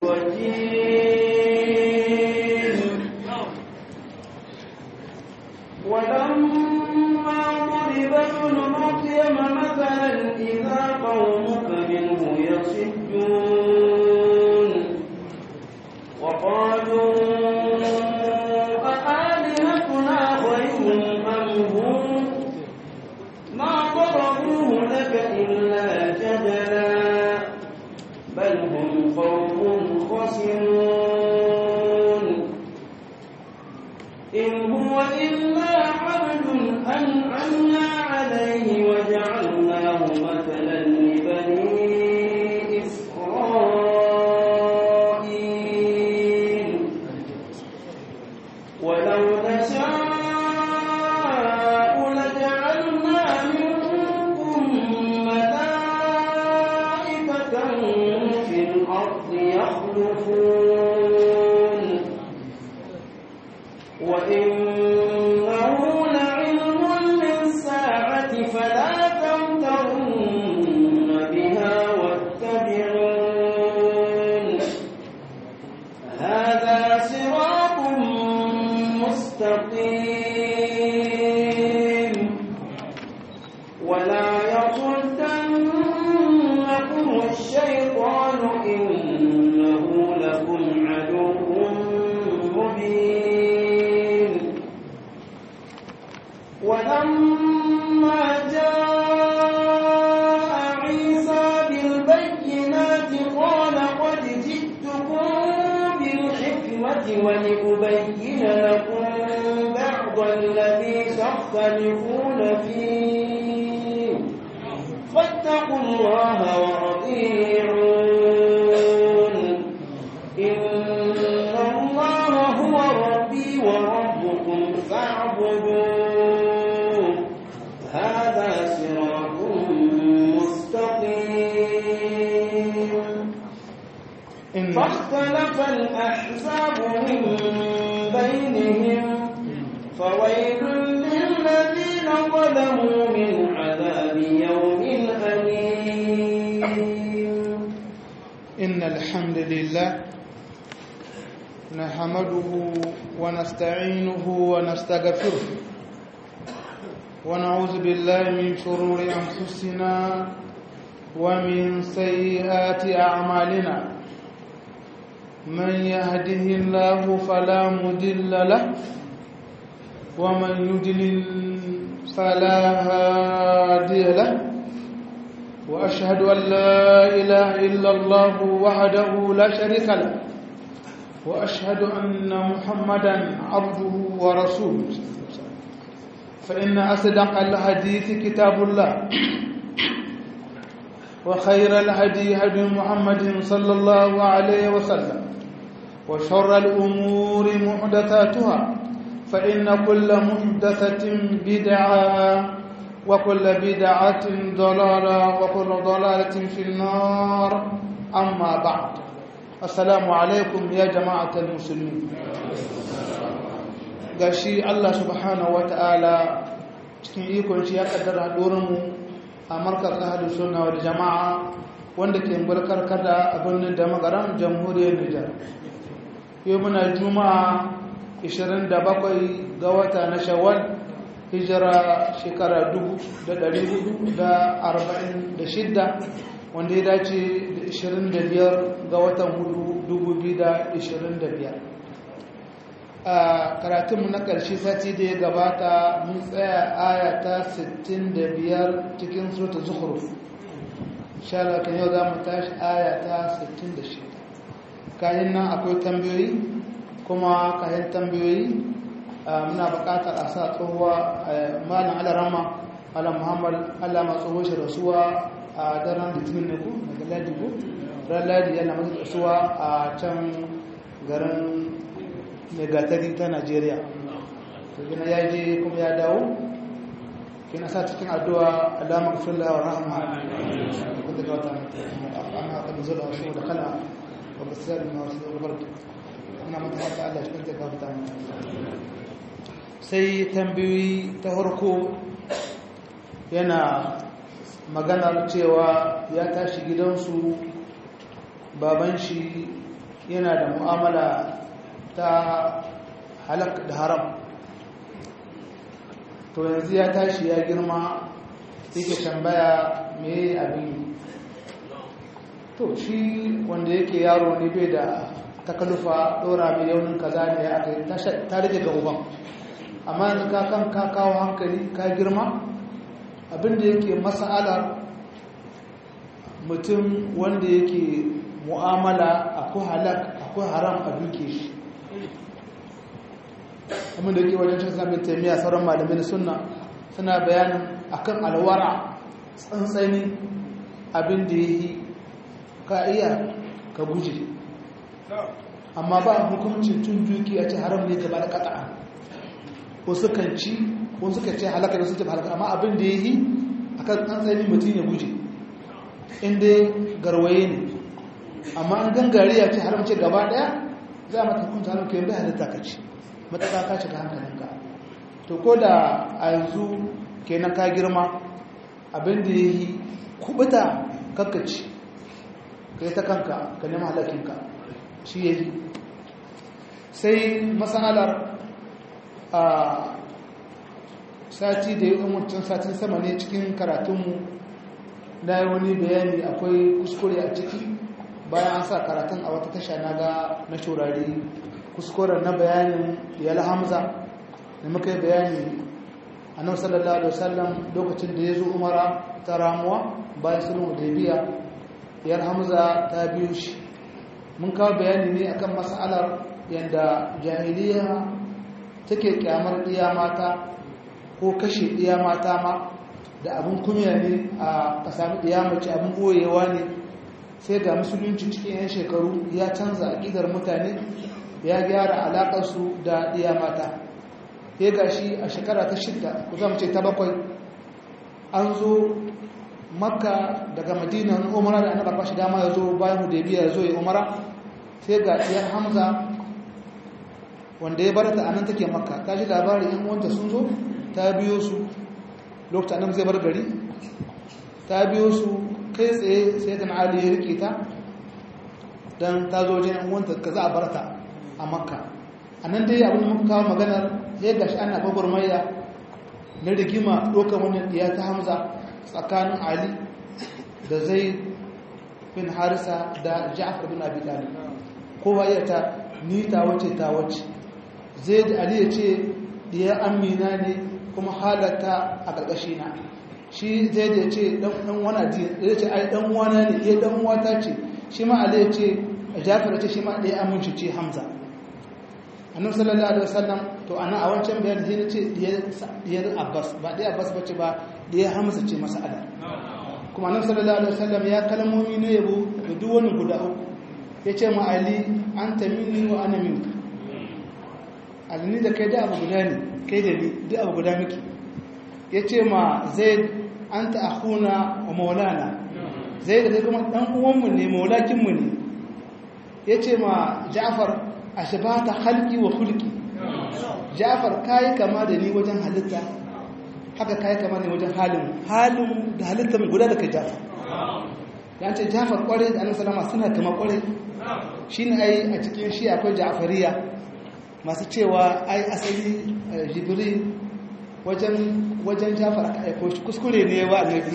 الرجيم ولما ضرب ابن مريم مثلا إذا قومك منه يصدون وقالوا أآلهتنا خير أم هم ما ضربوه لك إلا جدلا بل هم قوم خسرون إن هو إلا عبد أنعمنا عليه وجعلناه مثلا لبني إسرائيل ولو نشاء لجعلنا منكم ملائكة في الأرض يخلفون وإنه لعلم للساعة فلا تمترن بها واتبعون هذا صراط مستقيم ولا يصدنكم الشيطان إنه لكم عدو مبين ولما جاء عيسى بالبينات قال قد جئتكم بالحكمة ولأبين لكم بعض الذي تختلفون فيه فاتقوا الله وأطيعون إن الله هو ربي وربكم فاعبدوه هذا صراط مستقيم إن فاختلف الأحزاب من بينهم فويل للذين ظلموا من عذاب يوم أليم إن الحمد لله نحمده ونستعينه ونستغفره ونعوذ بالله من شرور أنفسنا ومن سيئات أعمالنا من يهده الله فلا مضل له ومن يضلل فلا هادي له وأشهد أن لا إله إلا الله وحده لا شريك له وأشهد أن محمدا عبده ورسوله فإن أصدق الحديث كتاب الله وخير الهدي هدي محمد صلى الله عليه وسلم وشر الأمور محدثاتها فإن كل محدثة بدعة وكل بدعة ضلالة وكل ضلالة في النار أما بعد السلام عليكم يا جماعة المسلمين gashi Allah subhanahu wata'ala cikin ikon shi ya kaddara mu a markar ahlus sunna wal jama'a wanda ke barkar kada a birnin da magaran jamhuriyar Nijar yau muna juma'a 27 ga wata na shawwal hijira shekara 1446 wanda ya dace da 25 ga watan hudu 2025 a karatunmu na ƙarshe sati da ya gabata mun tsaya aya ta 65 cikin surta zuhruf shala kan yau za mu tashi aya ta 66 kayan nan akwai tambayoyi kuma kayan tambayoyi muna buƙatar a sa tsohuwa malam alarama ala muhammad allah ma tsoho shi rasuwa a daren litinin ne ku daga ladi ku ran ladi yana masu rasuwa a can garin megatari ta najeriya to gina ya je kuma ya dawo kina sa cikin addu'a alamar fulla wa rahama da kuma daga wata amma aka da zuwa wasu da kala wa basir na wasu da barka ina mata haka Allah shi kanta gafarta sai tambayoyi ta farko yana maganar cewa ya tashi gidansu baban shi yana da mu'amala ta halak da haram to yanzu ya tashi ya girma yake tambaya me abin to shi wanda yake yaro ne bai da takalufa dora mai yaunin kaza ne ya aka yi ta rage ga uban amma yanzu ka kan ka kawo hankali ka girma abinda yake mas'alar mutum wanda yake mu'amala akwai halak akwai haram a duke shi abin da yake wajen cin samun taimiyya sauran malamin sunna suna bayanin akan alwara tsantsani abin da ya yi ka iya ka guje amma ba hukuncin tun duki a ce haram ne gaba da kata'a wasu kan ci wasu kan ce halaka da su ce halaka amma abin da ya yi akan tsantsani mutum ya guje inda garwaye ne amma an gangare ya ce haramce gaba daya za a mata hukunta haramce yadda halitta ka ci mataka ka shiga hankalinka to ko da a yanzu kenan ka girma abinda ya yi kubuta kakkaci ka yi ta kanka ka nema halakinka shi ya yi sai matsalar a sati da yi umarcin satin sama ne cikin karatunmu na yi wani bayani akwai kuskure a ciki bayan an sa karatun a wata tasha na ga na shurari kuskuren na bayanin yal hamza da muka yi bayani a nan sallallahu alaihi wasallam lokacin da ya zo umara ta ramuwa bayan sulhu da biya yar hamza ta biyo shi mun kawo bayani ne akan mas'alar yadda jahiliya take kyamar iya mata ko kashe iya mata ma da abin kunya ne a sami iya mace abin boyewa ne sai ga musulunci cikin 'yan shekaru ya canza aƙidar mutane ya gyara alaƙarsu da iya mata ya ga shi a shekara ta shidda ku zama ce ta bakwai an zo makka daga madina umara da annaba kwashi dama ya zo bayan hudebiya ya zo ya umara sai ga ɗiyar hamza wanda ya barata a nan take makka ta ji labarin yan uwanta sun zo ta biyo su lokacin annabi zai bar gari ta biyo su kai tsaye sai dan ali ya rike ta dan ta zo wajen yan uwanta ka za a barta a makka a nan dai abin da muka kawo maganar ya gashi ana gwagwarmaya na rigima ɗaukar wannan ɗiya ta hamza tsakanin ali da zai bin harisa da ja'afar bin abi talib kowa ya ta ni ta wace ta wace zai da ali ya ce ɗiya amina ne kuma halatta a ƙarƙashi na shi zai da ya ce ɗan wana ya ce ai ɗan wana ne ya ɗan wata ce shi ma ali ya ce ja'afar ya ce shi ma ɗaya aminci ce hamza annabi sallallahu alaihi wasallam to ana a wancan bayan sai nace diyar Abbas ba diyar Abbas bace ba diyar Hamza ce mas'ala kuma annabi sallallahu alaihi wasallam ya kalmomi ne yabo ga duk wani guda uku yace ma Ali anta minni wa ana minka Ali ni da kai da abu guda ne kai da ni duk abu guda miki yace ma Zaid anta akhuna wa maulana Zaid da kuma dan uwanmu ne maulakin mu ne yace ma Ja'far ashbata khalqi wa khulqi Ja'far kai kama da ni wajen halitta haka kai kama ne wajen halin halin da halitta mu guda da kai Ja'far ya ce Ja'far kware da Annabi sallama suna kama kware shine ai a cikin shi akwai Ja'fariya masu cewa ai asali Jibril wajen wajen Ja'far aka aiko shi kuskure ne wa Annabi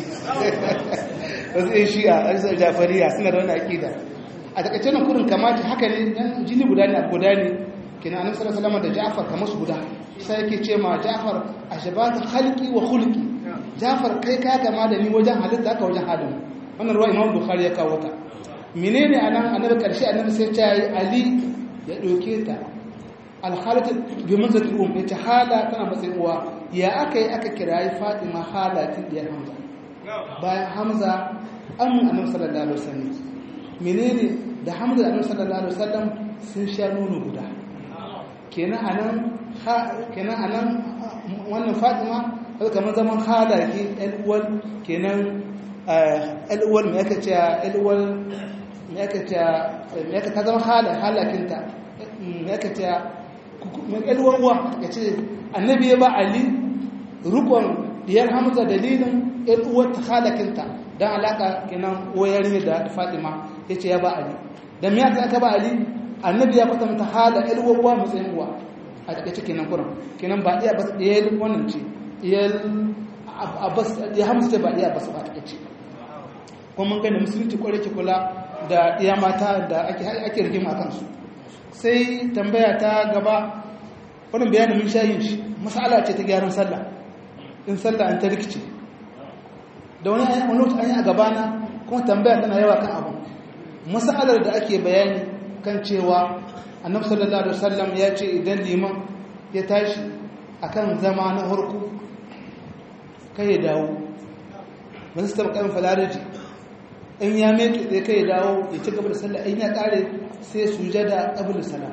wasu ai shi a Ja'fariya suna da wannan akida a takaice nan kurin kamata haka ne dan jini guda ne guda ne kina annabi sallallahu alaihi da Ja'far kamar su guda sai yake ce ma Ja'far ashbata khalqi wa khulqi Ja'far kai ka kama da ni wajen halitta aka wajen halin wannan ruwa Imam Bukhari ya kawo ta menene anan annabi karshe annabi sai ya yi Ali ya doke ta al-khalat bi manzati um ita hala tana matsayin uwa ya aka yi aka kirayi Fatima halatin diyar Hamza bayan Hamza an annabi sallallahu alaihi wasallam menene da hamdu da annabi sallallahu alaihi wasallam sun sha nono guda kenan anan kenan anan wannan Fatima kai kamar zaman hala ke alwal kenan alwal me yake cewa alwal me yake cewa me yake ta zama hala halakinta me yake cewa alwal uwa kace annabi ya ba ali rukun diyar hamza dalilin alwal ta halakinta dan alaka kenan wayar ne da Fatima yace ya ba Ali dan me aka aka ba Ali annabi ya kwatanta hala ilwawa matsayin uwa a takaice kenan kuran kenan ba iya bas ɗaya wannan ce iya abbas ya hamsu ce ba iya bas ba takaice kuma mun gani musulunci kwarai ke kula da iya mata da ake ake rigima a kansu sai tambaya ta gaba wannan bayanin mun sha yin shi mas'ala ce ta gyaran sallah in sallah an ta rikice da wani wani lokaci an yi a gabana kuma tambaya tana yawa kan abu mas'alar da ake bayani kan cewa annabi sallallahu alaihi wasallam ya ce idan liman ya tashi akan zama na harku kai ya dawo ba su taɓa ƙayan falaraji in ya meke sai kai ya dawo ya ci gaba da sallah in ya ƙare sai sujada qabla salam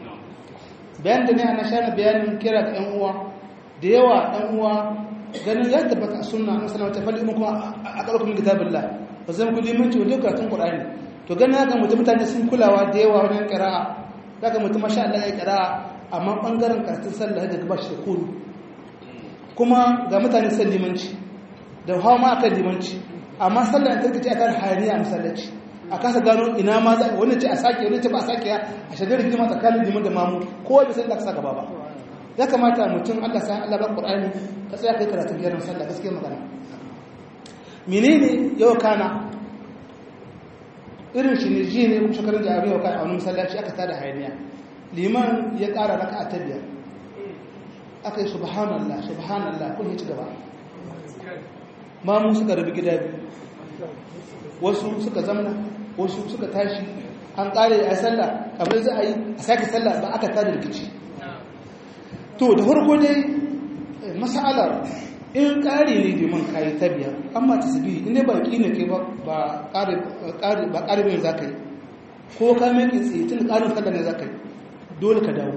bayan da ne ana shana bayanin kira ga ƴan uwa da yawa ɗan uwa ganin ya tabbata a sunna an sanar ta falli kuma a ƙarƙashin kitabillah ba zan kuli minti wanda karatun qur'ani to ganin haka mutum mutane sun kulawa da yawa wajen qira'a daga mutum masha Allah ya qira'a amma bangaren karatun sallah da ba shi da kulu kuma ga mutane san limanci da hawa ma akan limanci amma sallah ta kace akan hayaniya masallaci a kasa gano ina ma za wani ce a sake wani ce ba a sake ya a shagar rigima tsakanin liman da mamu kowa bai san da ka saka ba ba ya kamata mutum Allah sa Allah ba Qur'ani ka tsaya kai karatun gyaran sallah gaskiya magana menene yau kana irin shi ne ji ne kuma shekarun da abin yau kana a wani masallaci aka tada hayaniya liman ya ƙara raka a tabiya aka yi subhanallah subhanallah kun yi ci gaba mamu suka rabi gida biyu wasu suka zamna wasu suka tashi an ƙare a sallah kamar za a yi a sake sallah ba aka tada rikici to da farko dai masalar in ƙari ne domin kayi ta biyar amma ta sabi inda ba ƙi ne ke ba ƙari bayan za ka yi ko ka mai tsaye tun da ƙarin sallah ne za ka yi dole ka dawo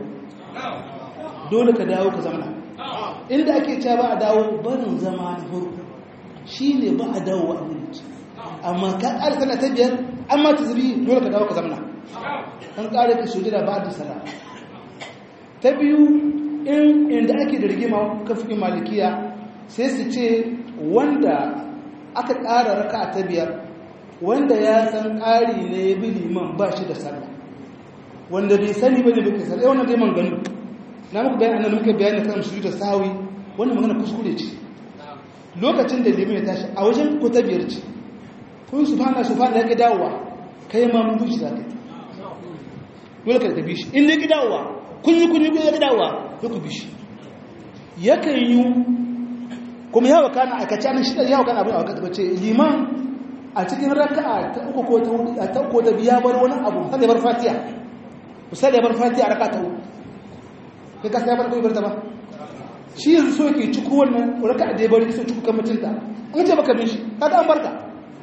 dole ka dawo ka zamana inda ake cewa ba a dawo barin zama na farko shi ne ba a dawo a mulki amma ka ƙari sallah ta biyar amma ta sabi dole ka dawo ka zamana an ƙari ka sojira ba da sallah ta biyu in inda ake da rigima kafin malikiya sai su ce wanda aka ƙara raka ta biyar wanda ya san ƙari ne ya bi liman ba shi da sallah wanda bai sani ba ne bai kai sallah wannan dai man gano na muku bayan annan muka bayani kan su da sawi wannan magana kuskure ce lokacin da liman ya tashi a wajen ko ta biyar ce kun su fana su fana ya ki dawowa kai ma mun bushi za ka yi dole ka tafi shi in ne ki dawowa kun yi kun yi ya ki dawowa ya ku bi shi yakan yi kuma yawa kana aikace nan shida yawa kana abin a wakata bace liman a cikin raka'a ta uku ko ta hudu ta uku da biya bar wani abu sai bar fatiha sai da bar fatiha raka'a ta uku kai ka sai bar kai bar ta ba shi yanzu so yake ciku wannan raka'a da ya bari so ciku kan mutunta an ce baka bin shi kaga an barka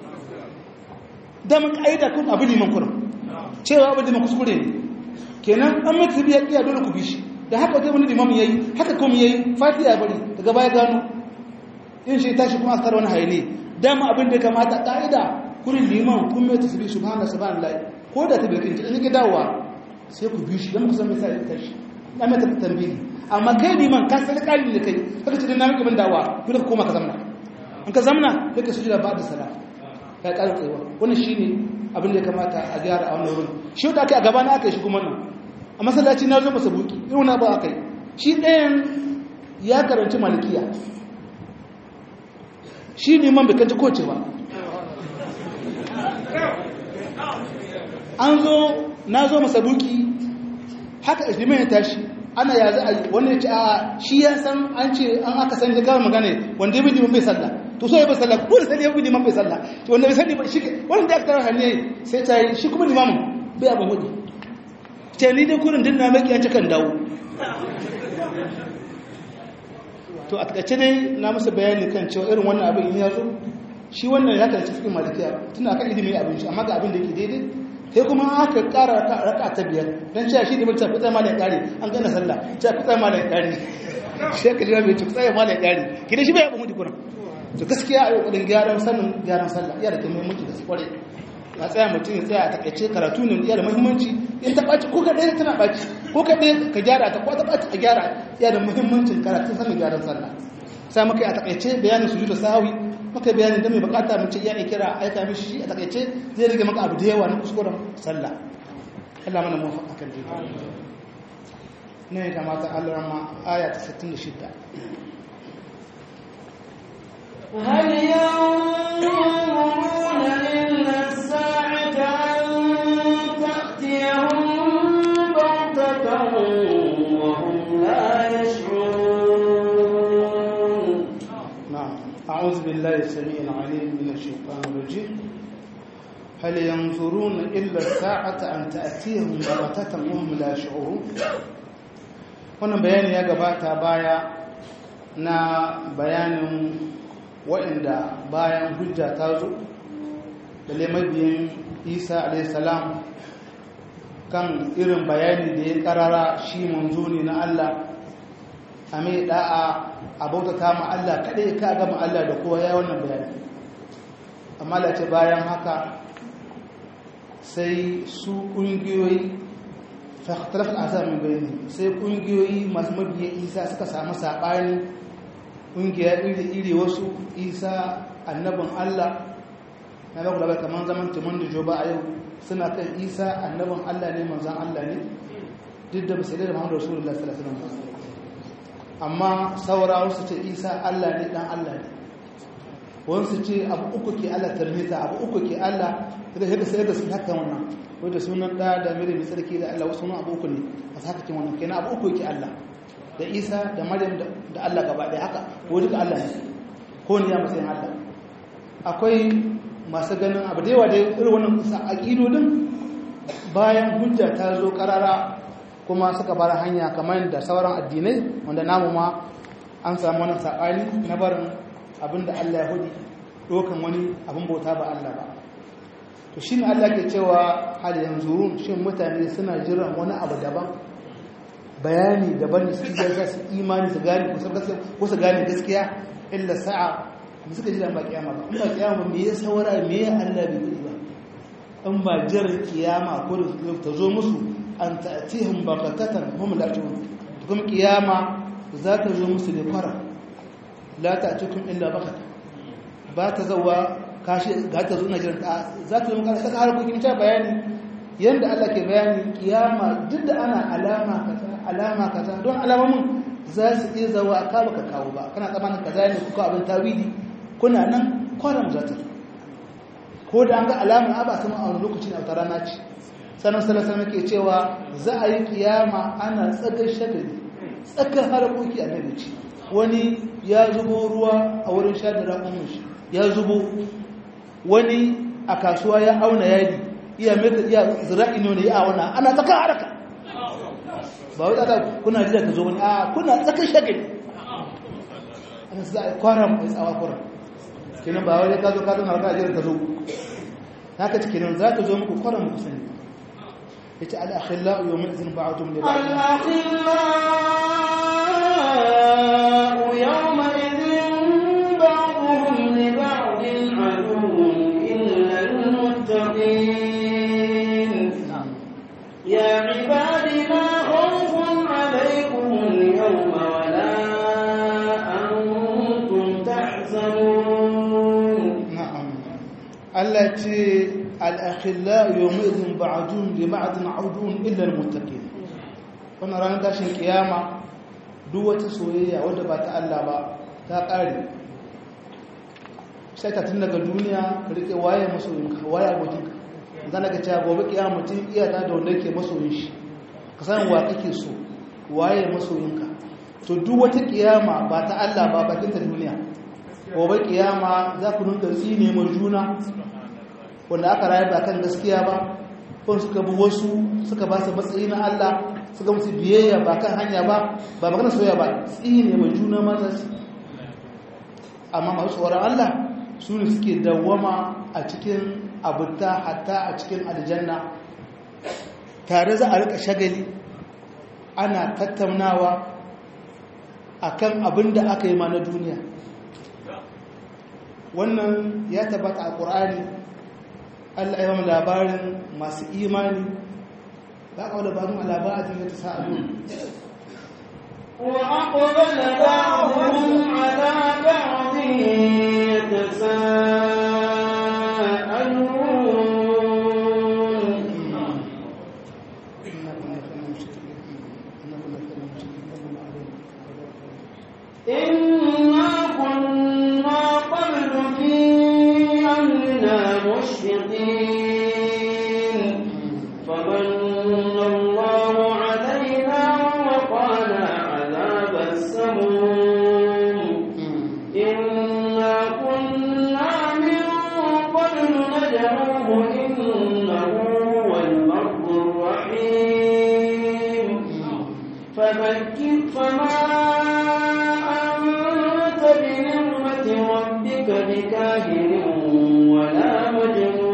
da mun kaida kun abin liman kurum cewa abin liman kuskure ne kenan an mutu biya kiya dole ku bi shi da haka dai wani limamin yayi haka kuma yayi fatiha bari daga baya gano in shi tashi kuma aka wani haile dama abin da kamata ka'ida kurin liman kun mai tasbih subhanallahi subhanallahi ko da ta birkin in ki dawowa sai ku bi shi dan ku san me sai tashi na mai tambayi amma kai liman ka san kalli da kai kaga ce na miki ban dawowa dole ka koma ka zamna in ka zamna sai ka sujuda ba'da salat ka ƙara tsayawa wannan shine abin da ya kamata a gyara a wannan wurin shi da aka a gaba na aka yi shi kuma nan a masallaci na zo masa buki irin na ba aka yi shi ɗayan ya karanci malikiya shi neman bai kanci koce ba an zo na zo masa buki haka islimin ya tashi ana ya za a yi wani ya ce a shi ya san an ce an aka san ya gama magana wanda ya bi neman bai sallah to so ya bai sallah ko da sani ya bi neman bai sallah wanda bai sani ba shi wanda da aka tara hanyar sai ta yi shi kuma limamin bai abin hudu ce ni dai kurin dinna maki ya kan dawo to a takaice dai na masa bayani kan cewa irin wannan abin in ya zo shi wannan ya karci cikin malikiya tun akan ilimi abin shi amma ga abin da yake daidai sai kuma aka ƙara raka ta biyar don cewa shi da mutum kutsai ma da ƙari an gana sallah cewa kutsai ma da ƙari shi aka jira mai kutsai ma da ƙari ki da shi bai abin mutu kuna to gaskiya a yi ƙudin gyaran sanin gyaran sallah iya da ke muhimmanci da su kware a tsaya mutum ya tsaya a takaice karatu ne iya da muhimmanci in ta ɓaci ko ka ɗaya tana ɓaci ko ka ɗaya ka gyara ta ko ta ɓaci a gyara iya da muhimmancin karatun sanin gyaran sallah sai muka yi a takaice bayanin su da sahawi muka yi bayanin da mai bukata mace iya ne kira aika mishi shi a takaice zai rage maka abu da yawa na kuskuren sallah Allah mana muwafaka kan dai ne da mata Allah rama aya ta 66 هل ينظرون إلا الساعة أن تأتيهم بغتة وهم لا يشعرون نعم أعوذ بالله السميع العليم من الشيطان الرجيم هل ينظرون إلا الساعة أن تأتيهم بغتة وهم لا يشعرون wannan bayani ya gabata baya na bayanin waɗanda bayan hujja ta zo da mabiyin isa alaihissalam kan irin bayani da ya karara shi manzo ne na allah a mai da'a a bautata ma allah kaɗai ka gama allah da kowa ya wannan bayani amma da ce bayan haka sai su ƙungiyoyi fahimtar azamin bayani sai ƙungiyoyi masu mabiya isa suka samu saɓani ƙungiya iri-iri wasu isa annabin allah na baku da kamar zaman timon da joba a yau suna kan isa annabin allah ne manzan allah ne duk da basu da muhammadu rasulullah sallallahu alaihi wasallam amma saura wasu ce isa allah ne dan allah ne wasu ce abu uku ke allah tarmita abu uku ke allah da yadda sai da su haka wannan wadda sunan da da mere mai tsarki da allah wasu abu uku ne a haka kin wannan kenan abu uku ke allah da isa da maryam da allah gaba ɗaya haka ko duka allah ne ko ne ya matsayin allah akwai masu ganin abu da yawa da irin wannan kusa aƙidodin bayan hujja ta zo ƙarara kuma suka bar hanya kamar da sauran addinai wanda namu ma an samu wani saɓani na barin abin da Allah ya hudu ɗokan wani abin bauta ba Allah ba to shi ne Allah ke cewa hal yanzu shin mutane suna jiran wani abu daban bayani daban da suke za su imani su gane ko su gane gaskiya illa sa'a da suka jira ba kiyama ba in ba kiyama me ya saura me ya Allah bai yi ba in ba jiran kiyama ko da ta zo musu an ta'tihim baghatatan hum la tu'un kuma kiyama za ta zo musu da fara la ta'tikum illa baghata ba ta zawa kashi ga ta zo na jiran ta za ta zo muka saka harkokin ta bayani yanda Allah ke bayani kiyama duk da ana alama kaza alama kaza don alamomin za su iya zawa ka baka kawo ba kana tsamanin kaza ne kuka abin tawidi kuna nan kwanan za ta ko da an ga alamun aba sama a wani lokaci na wata rana ce sanar salasar ke cewa za a yi kiyama ana tsagar shagali tsakar harkoki a nabi ce wani ya zubo ruwa a wurin sha da raƙon shi ya zubo wani a kasuwa ya auna yadi iya mai iya zira'i ne wani ya auna ana tsakar haraka ba wai tsaka kuna jira ka zo wani a kuna tsakar shagali ana za a yi kwanan mai tsawa kwanan kenan ba wani ka zo ka zo na wata ajiyar ka zo haka ci kenan za ta zo muku kwanan muku sani ya ce al'akhilla yau mai izin ba'atun da الأخلاء يومئذ بعضهم لبعض عدو إلا المتقين يا عباد لا خوف عليكم اليوم ولا أنتم تحزنون na'am Allah ce al'akhilla yau mai izin ba'atun da ba'atun audun illar mutakin wannan ranar tashin kiyama duk wata soyayya wadda ba ta Allah ba ta ƙare sai ka tun daga duniya ka rike waye masoyinka waye abokinka zana ka cewa gobe kiyama mutum iya ta da wanda yake masoyin shi ka san wa kake so waye masoyinka to duk wata kiyama ba ta Allah ba bakin ta duniya gobe kiyama za ku nuna tsine mai juna wanda aka rayu ba kan gaskiya ba ko suka bi wasu suka ba su matsayi na Allah suka musu biyayya ba kan hanya ba ba magana soyayya ba tsine mai juna ma za su amma masu tsoron Allah su ne suke dawwama a cikin abuta hatta a cikin aljanna tare za a rika shagali ana tattaunawa akan abin da aka yi ma na duniya wannan ya tabbata a ƙur'ani allah ya yi labarin masu imani ba ka labarin a labarin ya ta sa'adu وأقبل بعضهم على بعض يتساءلون إنا كنا قبل في أهلنا مشفقين فمن الله علينا ووقانا عذاب السموم إنا كنا من قبل ندعوه إنه هو البر الرحيم فذكر فما أنت بنعمة ربك بكاهن ولا مجنون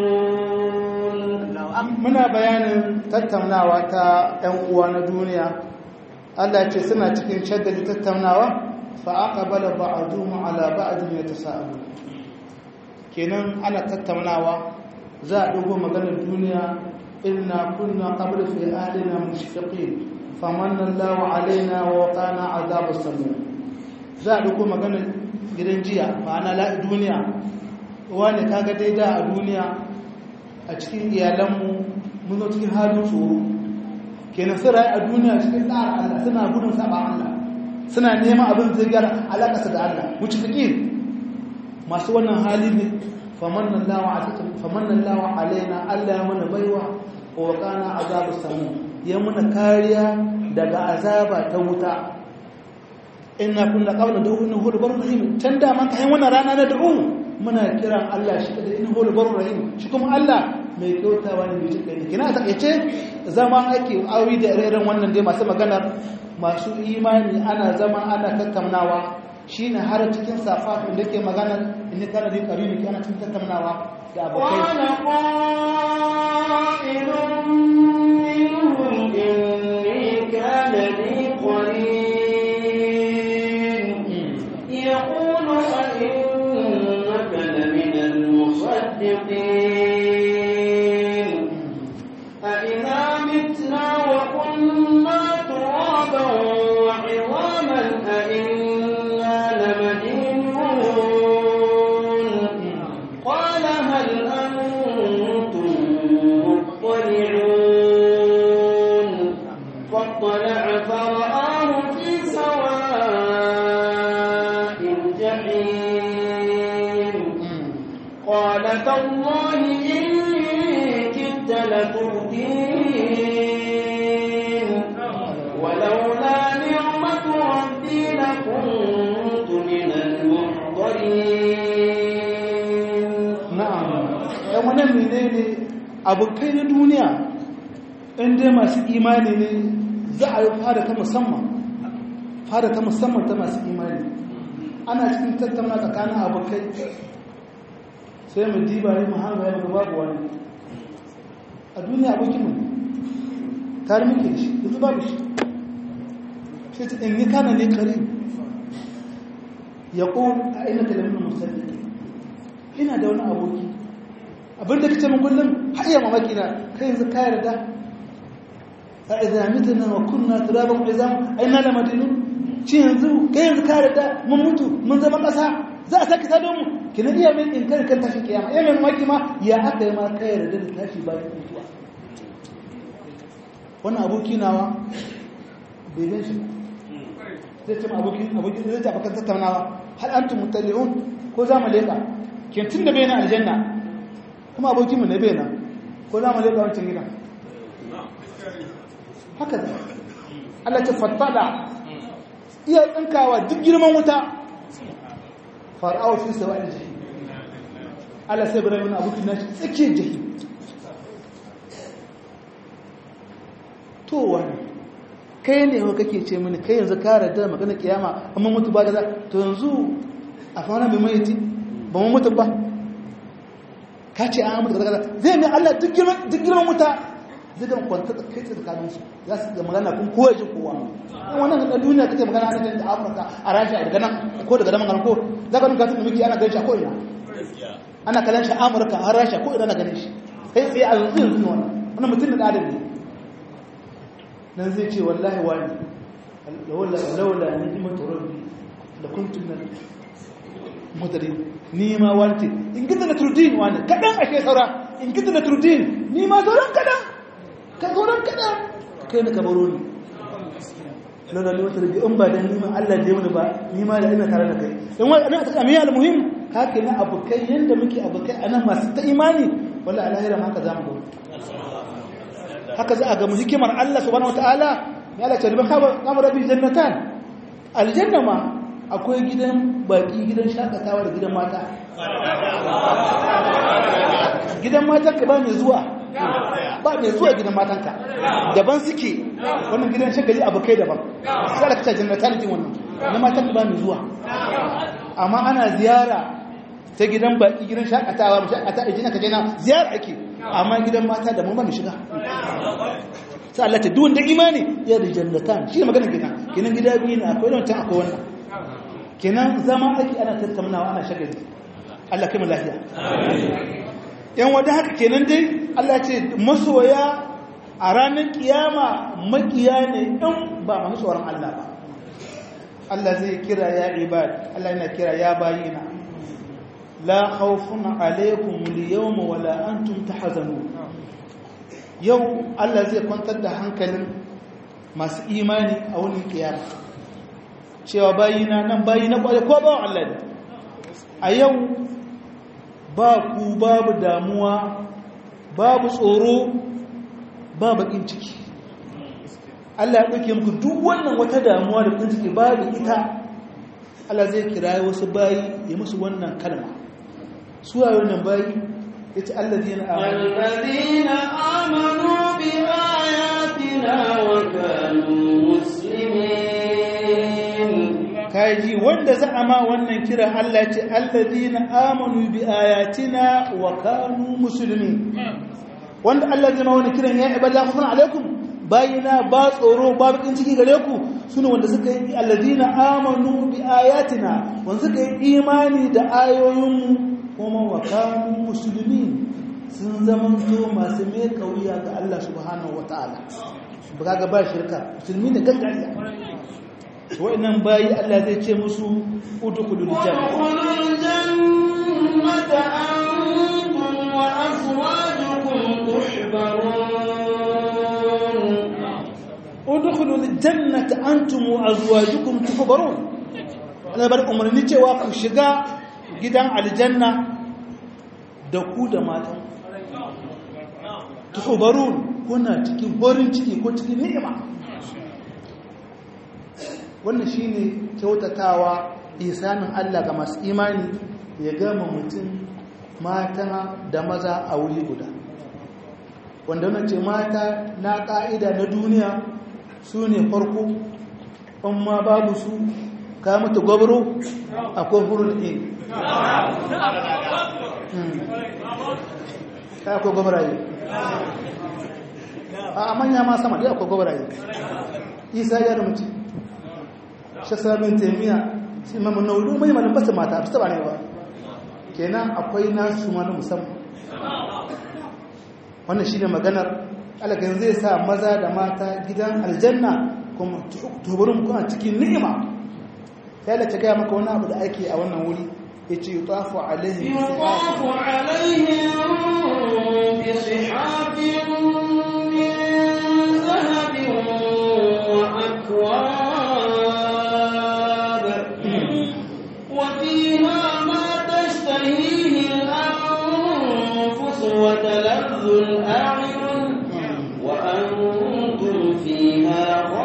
muna bayanin tattaunawa ta 'yan uwa na duniya Allah ce suna cikin shagali tattaunawa fa aqbala ba'dhum ala ba'dhin yatasaalu kenan ana tattaunawa za a dugo maganar duniya inna kunna qabla fi ahlina mushfiqin famanna Allahu alaina wa waqana adhabas samum za a dugo maganar gidan jiya ma'ana la duniya wani kaga dai da a duniya a cikin iyalanmu mun zo cikin halin tsoro kenan sun rayu a duniya cikin tsara Allah suna gudun saba Allah suna neman abin zai gyara alaƙasa da Allah wuce fiƙi masu wannan hali ne famannan lawa alaina Allah ya mana baiwa wa wakana azabu samu ya mana kariya daga azaba ta wuta ina kunna qawla da inna hu barur rahim can da man kai wannan rana na da'u muna kiran Allah shi da inna hu barur rahim shi kuma Allah mai kyautawa ne mai jinkai kina ta kace zama ake awi da irin wannan dai masu maganar masu imani ana zama ana tattaunawa shine har cikin safafin da ke magana in kana da karibi kana cikin tattaunawa da abokai قال قائل منهم إني كان لي قرين يقول أئنك لمن المصدقين أئذا متنا وكنا ترابا وعظاما أئنا لمدينون قال هل أنتم مطلعون فاطلع فرآه في سواء الجحيم قال تالله إن كدت لتردين ولولا نعمة ربي لكنت من المحضرين na'am yan wannan menene abokai na duniya in dai masu imani ne za a yi fara ta musamman fara ta musamman ta masu imani ana cikin tattauna tsakanin abokai sai mu diba ne mu hanga ya ga babu wani a duniya abokin mu tare muke da shi yanzu babu shi sai ta in ni kana ne kare ya ƙon a ina talamin musamman ina da wani aboki abinda kace min kullum har iya mamaki na kai yanzu ka yarda a idan mitna wa kunna turaban izam aina la madinu ci yanzu kai yanzu ka yarda mun mutu mun zama kasa za a saki sadon mu kina iya min in kai kan tashi kiyama iya min mamaki ma ya aka yi ma ka yarda da tashi bayan mutuwa wannan aboki nawa bai gan shi zai ce abokin abokin zai ce abokan tattaunawa hal antum muttali'un ko za mu leka tun da bai na aljanna kuma abokinmu ne bai na ko za mu leƙa wancan gidan haka da Allah ta fattada iya tsinkawa duk girman wuta fara'awa fi sawa da jihi Allah sai bada wani abokin nashi tsakiyar jihi to wani kai ne wa kake ce mini kai yanzu kare da magana kiyama amma mutu ba da za to yanzu a fara mai maiti ba mu mutu ba ka ce an mutu kaza zai mai Allah duk girman wuta zai ga kwanta kai tsaye tsakanin su za su ga magana kun kowa ji kowa in wannan da duniya kake magana ana da Afirka a Rasha daga nan ko daga nan magana ko za ka nuka tun miki ana ganin shi ko ina ana kallon shi Amurka har Rasha ko ina na ganin shi kai tsaye a yanzu yanzu wannan wannan mutum da adam ne nan zai ce wallahi wani lawala lawala ni'matu rabbi da kuntum mutane ni ma wanti in gida na turdin wani kadan ake saura in gida na turdin ni ma sauran kadan ka sauran kadan kai ne ka baro ni lalla ne wata rabi in ba dan nima Allah da yamma ba nima da ina tare da kai in wani ana ta amiya almuhim haka ne abukai yanda muke abukai anan masu ta imani wallahi alahira ma haka zamu go haka za a ga mu hikimar Allah subhanahu wataala ya Allah ta riba kama rabi jannatan aljanna ma akwai gidan baki gidan shakatawa da gidan mata gidan matanka ba mai zuwa ba mai zuwa gidan matanka daban suke wannan gidan shagali abokai daban sai da kace jannatan din wannan na matanka ba mai zuwa amma ana ziyara ta gidan baki gidan shakatawa mu shakata a jinaka jina ziyara ake amma gidan mata da mun ba mu shiga sai Allah ta duwanda imani ya da jannatan shi ne magana gidan kenan gida biyu ne akwai wancan akwai wannan kenan zama ake ana tattaunawa ana shagali Allah kai mu lafiya yan wadda haka kenan dai Allah ce masoya a ranar kiyama makiya ne in ba masu tsoron Allah ba Allah zai kira ya ibad Allah yana kira ya bayina la khawfun alaykum al-yawma wala antum tahzanun yau Allah zai kwantar da hankalin masu imani a wani kiyama cewa bayina nan bayina kwaye ko ba Allah ne a yau ba ku babu damuwa babu tsoro ba bakin ciki Allah ya ɗauke muku duk wannan wata damuwa da bakin ciki babu ita Allah zai kira wasu bayi ya musu wannan kalma su a wannan bayi ya ce allazina amanu الذين آمنوا بآياتنا وكانوا مسلمين kaji wanda za a ma wannan kira Allah ce allazina amanu bi ayatina wa kanu muslimin wanda Allah zai ma wannan kiran ya ibada khufun alaikum bayina ba tsoro ba bakin ciki gare ku sune wanda suka yi allazina amanu bi ayatina wanda suka yi imani da ayoyinmu kuma wa kanu muslimin sun zamanto masu mai kauya ga Allah subhanahu wataala ba ga ba shirka musulmi ne gaskiya wa'annan bayi Allah zai ce musu udkhulul janna وادخلوا الجنة أنتم وأزواجكم تحبرون udkhulul jannata antum wa azwajukum tuhbarun Allah bar umarni cewa ku shiga gidan aljanna da ku da matan tuhbarun kuna cikin horin ciki ko cikin ni'ima wannan shine kyautatawa isanin Allah ga masu imani ya gama mutum mata da maza a wuri guda wanda wannan ce mata na ƙa'ida na duniya su ne farko in ma babu su ka mutu gwabro akwai hurul in ka akwai gwabraye a manya ma sama dai akwai gwabraye isa ya da mutu shasabin taimiya shi mamu na wuri mai malin basu mata su taba ne ba kenan akwai nasu ma na musamman wannan shi ne maganar alagan zai sa maza da mata gidan aljanna kuma tuburin kuna cikin ni'ima sai da ta gaya maka wani abu da ake a wannan wuri ya ce yi tafu alaihi يطاف عليهم بصحاف من ذهب وأكواب وفيها ما تشتهيه الأنفس وتلذ الأعين وأنتم فيها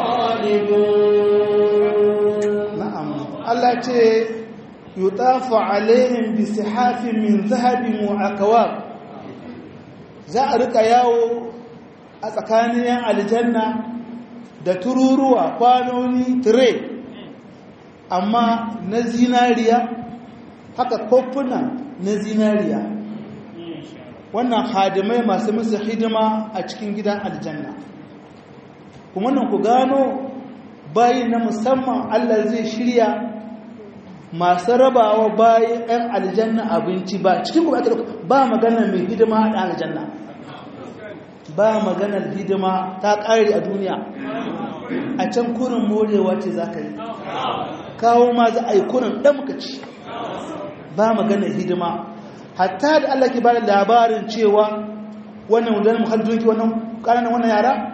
خالدون na'am Allah ce yutafu alaihim bi sihafin min zahabin wa akwab za a rika yawo a tsakanin yan aljanna da tururuwa kwanoni tire amma na zinariya haka kofuna na zinariya wannan hadimai masu musu hidima a cikin gidan aljanna kuma nan ku gano bayi na musamman Allah zai shirya masu rabawa bayi 'yan aljanna abinci ba cikin kuma ake ba magana mai hidima a aljanna ba maganar hidima ta ƙari a duniya a can kurin morewa ce za ka yi kawo ma za a yi kurin ɗamkaci ba maganar hidima hatta da Allah ke ba da labarin cewa wannan wadanda muhallin wannan ƙananan wannan yara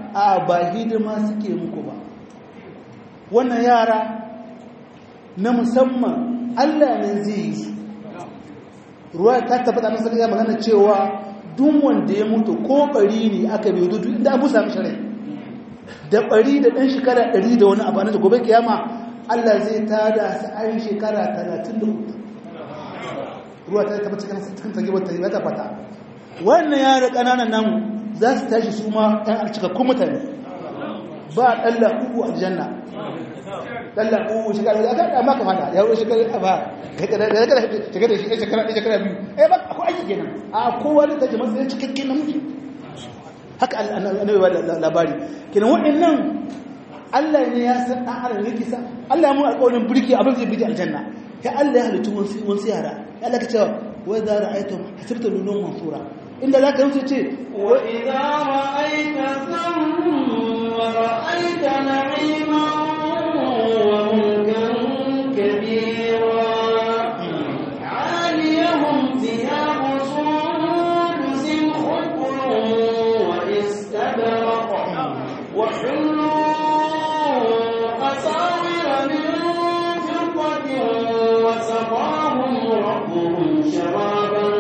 a ba hidima suke muku ba wannan yara na musamman Allah ne zai yi su ruwa ta tabbata na sarki magana cewa duk wanda ya mutu ko bari ne aka bai dudu inda abu sami shirai da bari da ɗan shekara ɗari da wani abu da gobe kiyama Allah zai tada su ayin shekara talatin da uku ruwa ta tabbata cikin tage wata ya tabbata wannan yara ƙananan namu za su tashi su ma ɗan cikakkun mutane ba ɗalla uku a janna ɗalla uku shekara da aka ɗama ka fada ya wuce shekara ba shekara shekara shekara biyu eh ba akwai aiki kenan a kowa da take matsayin cikakken namiji haka annabi ba labari kenan waɗannan Allah ne ya san ɗan adam yake sa Allah ya mu alƙawarin birki abin zai bidi aljanna ya Allah ya halittu wasu yara ya Allah ka cewa wai za ra'aytum hasibta lulun mansura inda za ka wuce ce wa idza ra'aita thamma ra'aita na'iman wa mulkan kabira 'aliyahum thiyabu sundusin khudrun wa istabraq wa hullu asawira min fiddatin wa saqahum rabbuhum sharaban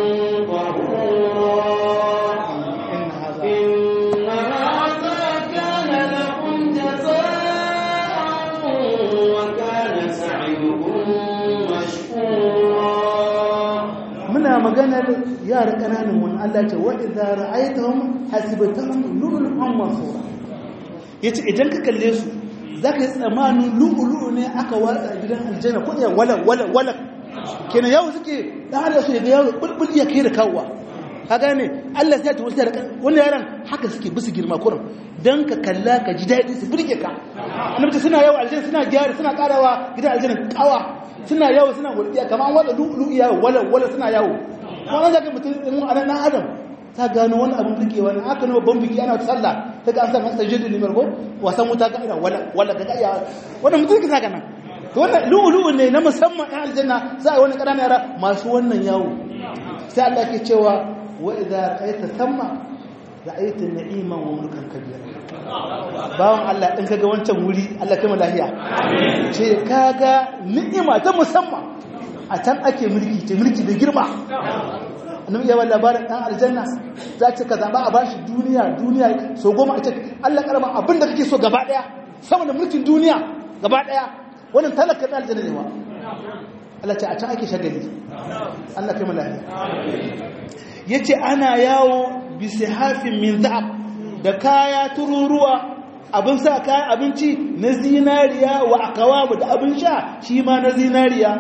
maganar yara ƙananan wani Allah ce wa idza ra'aytahum hasibtahum lu'lu'an mansura yace idan ka kalle su zaka yi tsamanin lu'lu'u ne aka watsa gidan aljanna ko ya wala wala wala kenan yawo suke dan Allah su ga yawo bulbul ya kai da kawwa ka gane Allah sai ta wuce da wannan yaran haka suke bisu girma kurum dan ka kalla ka ji dadi su burge ka annabi suna yawo aljanna suna gyara suna karawa gidan aljanna kawa suna yawo suna gurbiya kamar an watsa lu'lu'u yawo wala wala suna yawo kuma an zaka mutum in a nan adam ta gano wani abin rike wani aka nuna ban biki ana sallah ta ga an sa masa jidu limar ko wasan wuta ga ina wala wala ga iya wannan mutum kisa kana to wannan lu'lu'u ne na musamman ɗan aljanna za a wani ƙananan yara masu wannan yawo sai Allah ke cewa wa idza ra'aita thamma ra'aita na'iman wa mulkan kabira bawan Allah in kaga wancan wuri Allah kai mu lafiya ce kaga ni'ima ta musamman a can ake mulki ce mulki da girma annabi ya wala labarin dan aljanna za ce ka zaba a bashi duniya duniya so goma a ce Allah karama abin da kake so gaba daya sama da mulkin duniya gaba daya wannan talaka dan aljanna ne ma Allah ce a can ake shagali Allah kai malahi yace ana yawo bi sihafin min za'ab da kaya tururuwa abin sa kayan abinci na zinariya wa akawamu da abin sha shi ma na zinariya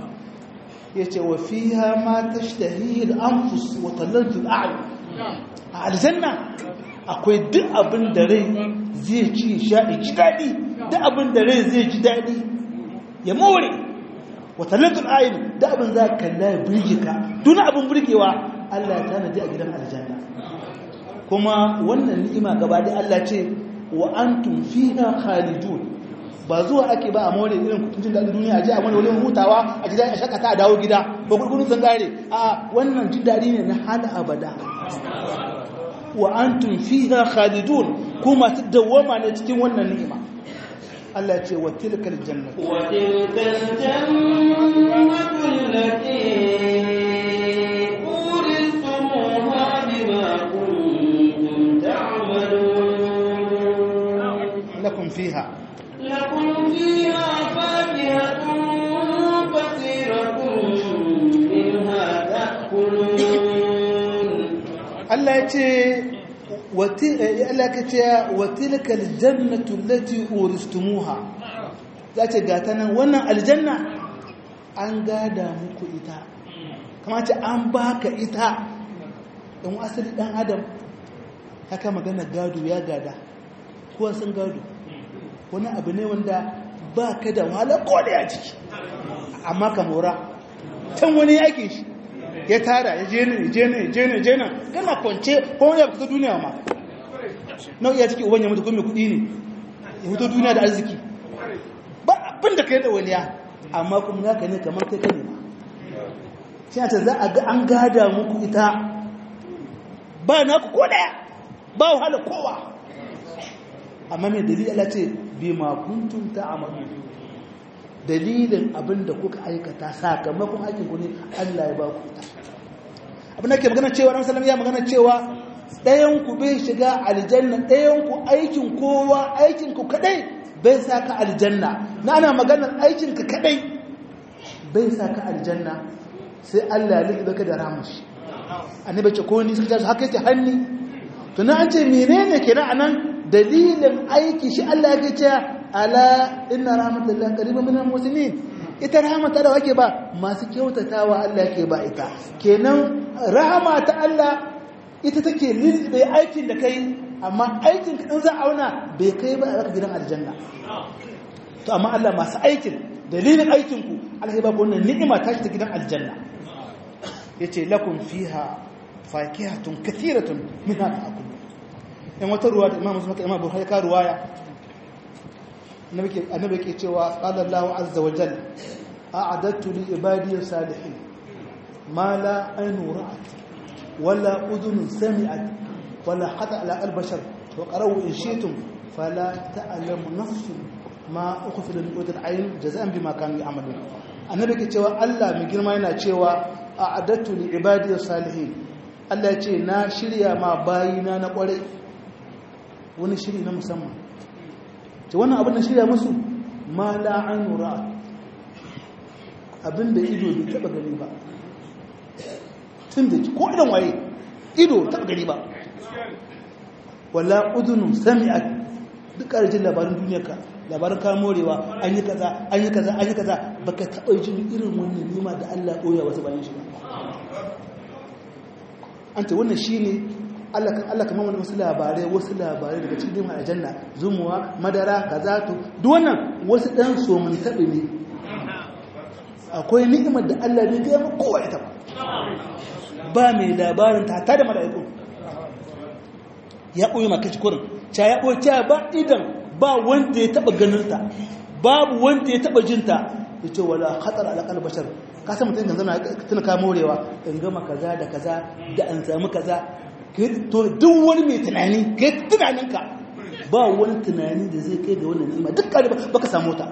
ya ce wa fiha ma tashtahi al-anfus wa talatu al-a'yun a aljanna akwai duk abin da rai zai ci sha ji dadi duk abin da rai zai ji dadi ya more wa talatu al-a'yun duk abin za ka kalla ya burge ka duk abin burgewa Allah ya tanadi a gidan aljanna kuma wannan ni'ima gaba da Allah ce wa antum fiha khalidun ba zuwa ake ba a more irin kutuncin daɗin duniya ji a wani wani hutawa a ji a shakata a dawo gida ba kurkurin sun gare a wannan jin daɗi ne na hana abada wa antum fiha khalidun ku masu dawwama ne cikin wannan ni'ima Allah ce wa tilkal jannatu wa tilkal jannatu allati uristumuha bima kuntum ta'malun lakum fiha لكم فيها فاكهة كثيرة منها تأكلون Allah ya ce Allah ka ce wa tilkal jannatu allati uristumuha za ce ga ta nan wannan aljanna an gada muku ita kama ce an baka ita in asali dan adam haka magana gado ya gada kowa sun gado wani abu ne wanda ba ka da wahala ko da ya ciki amma ka mora can wani yake shi ya tara ya je ne je ne je ne je ne kana kwance ko wani ya fita duniya ma nau iya ciki uban ya mutu kuma kuɗi ne ya fito duniya da arziki ba abin da ka yi da waniya amma kuma naka ne kamar kai kane ma shi ta za a ga an gada muku ita ba naku ko daya ba wahala kowa amma mai dalili Allah ce bi ma kuntum ta'malu dalilin abin da kuka aikata sakamakon aikin ku ne Allah ya ba ku abin da ke magana cewa Annabi sallallahu ya magana cewa ɗayan ku bai shiga aljanna ɗayan ku aikin kowa aikin ku kadai bai saka aljanna na ana maganar aikin ka kadai bai saka aljanna sai Allah ya liƙe ka da ramashi annabi ce ko ni sun tashi haka yake hanni to na an ce menene kenan anan dalilin aiki shi Allah ya ce ala inna rahmatullahi qaribun minal muslimin ita rahama ta da wake ba masu kyautatawa Allah yake ba ita kenan rahama ta Allah ita take lilbe aikin da kai amma aikin ka in za a auna bai kai ba a gidan aljanna to amma Allah masu aikin dalilin aikin ku Allah ya ba ku wannan ni'ima ta ta gidan aljanna yace lakum fiha fakihatun kathiratun minha ta'kulun in wata ruwa da Imam Muslim Imam Bukhari ka ruwaya annabi ke cewa qala Allahu azza wa jalla a'adattu li ibadiy salihin ma la aynu ra'at wala udhun sami'at wala khata ala al-bashar wa qarawu in shi'tum fala ta'lamu nafsun ma ukhfila min qudrat ayn jazaan bima kanu ya'malun annabi ke cewa Allah mai girma yana cewa a'adattu li ibadiy salihin Allah ya ce na shirya ma bayina na kwarai wani shiri na musamman ce wannan abin da shirya musu ma la'ainu ra'a abin da ido bai taba gani ba tun da ko idan waye ido taba gani ba wala udunu sami'at duk ƙarjin labarin duniyarka labarin ka morewa an yi kaza an yi kaza an yi kaza baka taɓa jin irin wannan nima da Allah ɓoya wasu bayan shi ba an ce wannan shine Allah kamar wani wasu labarai wasu labarai daga cikin dimar aljanna zumuwa madara kaza to duk wannan wasu dan so mun tabi ne akwai ni'imar da Allah bai gaya maka kowa ita ba ba mai labarin ta ta da mala'iku ya koyi maka kurin cha ya koyi cha ba idan ba wanda ya taba ganin ta babu wanda ya taba jin ta yace wala khatar ala qalbi bashar ka san mutum kan zama tuna ka morewa in gama kaza da kaza da an samu kaza to duk wani mai tunani kai tunaninka ba wani tunani da zai kai ga wannan ni'ima duk kare baka samu ta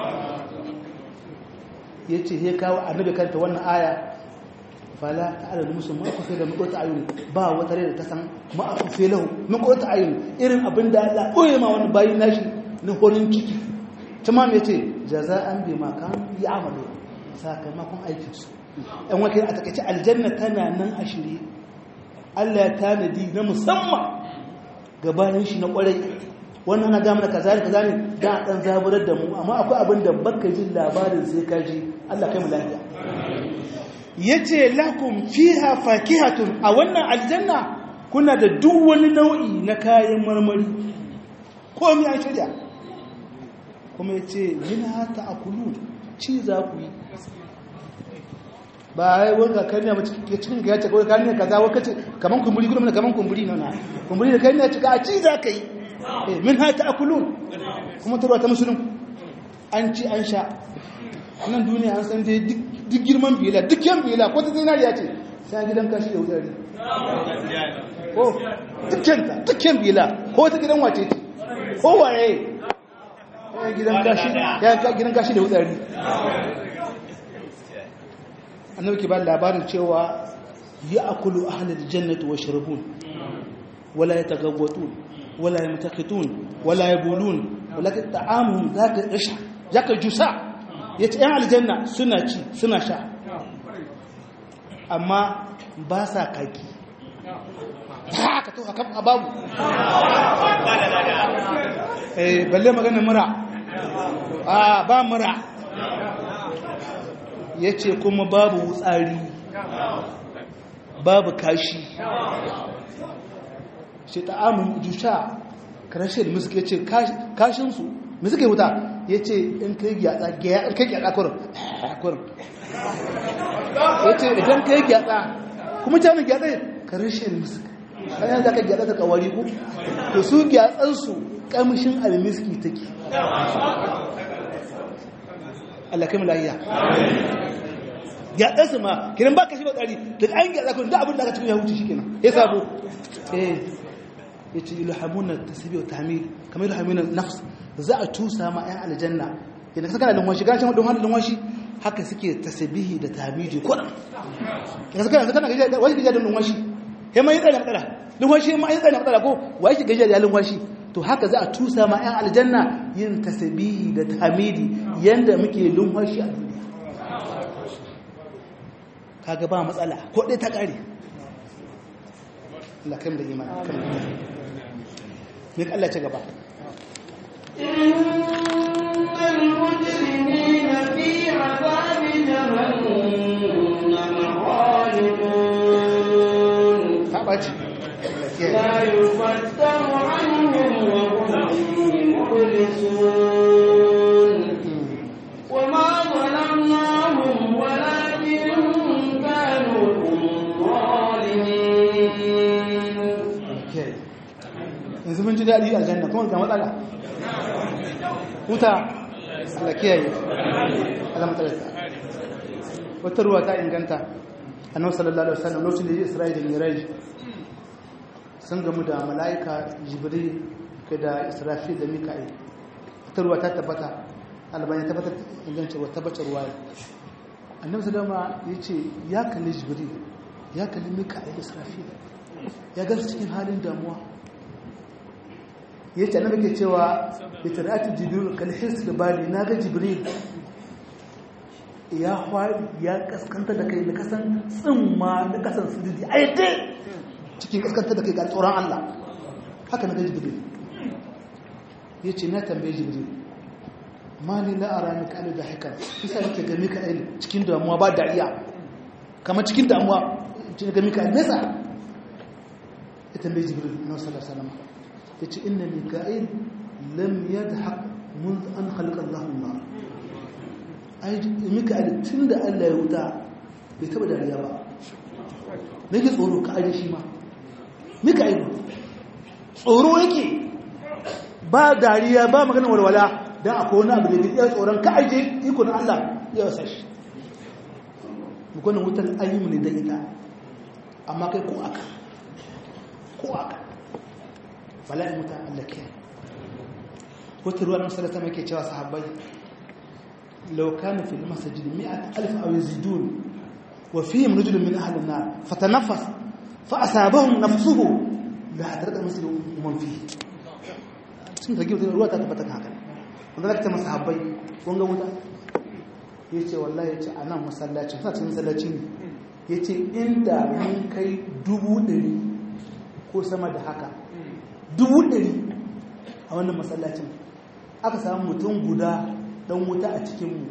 yace sai kawo annabi kanta wannan aya fala ta'ala musu ma ku fi da muqata ayun ba wata rai da ta san ma ku fi lahu muqata ayun irin abinda Allah koye ma wani bayin nashi na horin ciki tamam yace jaza'an bima kan ya'malu sakamakon aikinsu ɗan wakil a takaice aljanna tana nan a shirye Allah ya tanadi na musamman ga bayan shi na kwarai wannan na gama da kaza da kaza ne da dan zaburar da mu amma akwai abin da baka jin labarin sai ka ji Allah kai mu lafiya yace lakum fiha fakihatun a wannan aljanna kuna da duk wani nau'i na kayan marmari komai an shirya kuma yace minha ta'kulun ci za ku yi ba ya wanda kan ne ke cikin ga yace kawai kan ne kaza wai kace kaman kumburi gudun kaman kumburi na kumburi da kai ne cika a ci za ka yi eh min ha ta'kulun kuma tarwa ta musulun an ci an sha nan duniya an san dai duk girman bila duk yan bila ko ta zinariya ce sai gidan kashi da wutari ko dukkan ta dukkan bila ko ta gidan wace ce ko waye gidan kashi ya gidan kashi da wutari annabi ke ba labarin cewa ya akulu ahlul jannati wa sharabun wala yatagawwatun wala yamtakitun wala yabulun walakin ta'amuhum zaka isha zaka jusa yace yan aljanna suna ci suna sha amma ba sa kaki haka to haka babu eh balle magana mura ah ba mura ya ce kuma babu wutsari babu kashi shi ta'amun jusha karashe da musuke ce kashinsu musuke wuta ya ce in kai gyatsa kurin kurin ya ce idan kai gyatsa kuma jami'in gyatsa karashe da musuke kayan za ka gyatsa ta kawari ku to su gyatsansu kamshin almiski take Allah kai mu lafiya ya ɗansu ma kiran ba ka shi ba tsari daga an gyatsa kun da abin da aka cikin ya huce shi kenan ya sabo eh yace ilhamuna tasbih wa tahmid kamar ilhamuna nafs za a tusa ma ayan aljanna idan ka kana lunwashi gashin wadon halin lunwashi haka suke tasbihi da tahmidi kuran idan ka kana gajiya wai gajiya da lunwashi he mai tsaya matsala lunwashi mai tsaya matsala ko wai ki gajiya da lunwashi to haka za a tusa ma ayan aljanna yin tasbihi da tahmidi yanda muke lunwashi a duniya kaga ba matsala ko dai ta kare Allah kai da imani kan ne Allah ce gaba innal mujrimina fi azabi jahannam khalidun ta baci la yufattaru anhum wa hum fihi mublisun وما ظلمناهم ولكن كانوا هم ظالمين yanzu mun ji daɗi a janna kuma ga matsala huta Allah kiyaye Allah matsalarsa wata ruwa ta inganta annabi sallallahu alaihi wasallam lokacin da ya Isra'ila da Miraj sun gamu da mala'ika Jibril da Israfil da Mika'il wata ruwa ta tabbata albani ta tabbatar inganci wa tabbatar ruwa annabi sallama ya ce ya kalli Jibril ya kalli Mika'il Israfil ya gansu cikin halin damuwa ya ce annabi ke cewa da tarati jibril kalhis da bali na ga jibril ya hwari ya kaskanta da kai da kasan tsimma da kasan sirri a yadda cikin kaskanta da kai ga tsoron Allah haka na ga jibril ya ce na tambaye jibril ma ni la ara mika alu da haka isa nake ga mika alu cikin damuwa ba dariya kamar cikin damuwa cikin ga mika alu nesa ya tambaye jibril na sallallahu alaihi wasallam yace inna mika'il lam yadhaq منذ an khalaqa Allah an-nar ai mika'il tunda Allah ya wuta bai taba dariya ba nake tsoro ka aje shi ma mika'il tsoro yake ba dariya ba magana walwala dan akwai wani abu da ya tsoron ka aje ikon Allah ya wasa shi mukonin wutar ayyumu ne da ita amma kai ko aka ko aka bala'in wuta Allah ke wata ruwa na masalata mai ke cewa sahabbai laukanu fil masajid mi'at alif aw yazidun wa fihim rajulun min ahli an-nar fatanaffas fa asabahum nafsuhu la hadrata masjid man fihi sun rage wata ruwa ta tabbata haka wanda zaka ta masahabbai kun ga wuta yace wallahi yace anan masallacin suna cikin masallaci ne yace inda mun kai dubu ɗari ko sama da haka dubu ɗari a wannan masallacin aka samu mutum guda ɗan wuta a cikinmu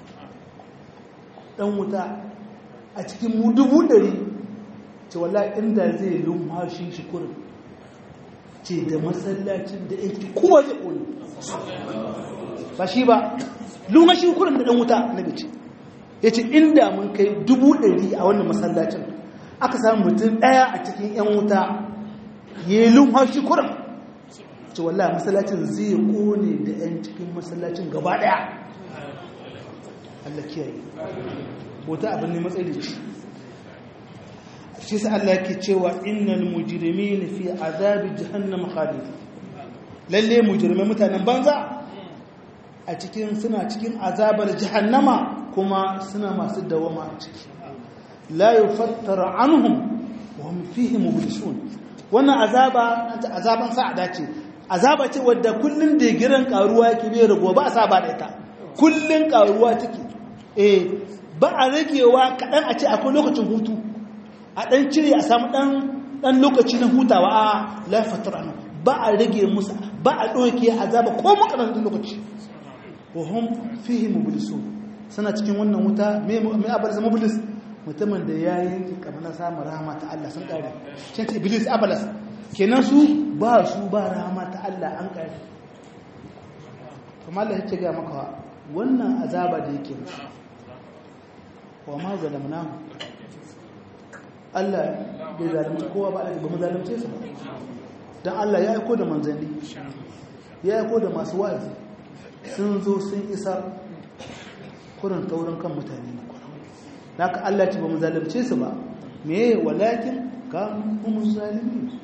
ɗan wuta a cikinmu dubu ɗari ce wala inda zai lumhashi shi kurin ce da masallacin da yake kowa zai ƙone ba shi ba lumhashi kurin da ɗan wuta na gaci ya ce inda mun kai dubu ɗari a wannan masallacin aka samu mutum ɗaya a cikin 'yan wuta ya yi lumhashi kurin ce wallah masallacin zai kone da 'yan cikin masallacin gaba daya Allah kiyaye wata abin ne matsayi da ci shi sa Allah yake cewa innal mujrimina fi azabi jahannam khalid lalle mujrimai mutanen banza a cikin suna cikin azabar jahannama kuma suna masu dawama a ciki la yufattara anhum wa hum fihi mublisun wannan azaba azaban sa'ada ce azaba ce wadda kullun da giran karuwa yake bai rago ba a saba da ita kullun karuwa take eh ba a ragewa kadan a ce akwai lokacin hutu a dan cire a samu dan dan lokaci na hutawa a la fatrana ba a rage musu ba a doke azaba ko makarantar lokaci wa hum fihi mublisun sana cikin wannan wuta me me abalsa mublis mutumin da yayi kamar samun rahama ta Allah sun kare shi iblis abalas kenan su ba su ba rahama ta Allah an kare kuma Allah yake ga maka wannan azaba da yake musu wa ma zalamnahu Allah bai zalunci kowa ba ba mu zalunce su ba dan Allah ya aiko da manzanni ya aiko da masu wa'azi sun zo sun isa kurin taurin kan mutane ne haka Allah ce ba mu zalunce su ba me walakin ka mu zalimi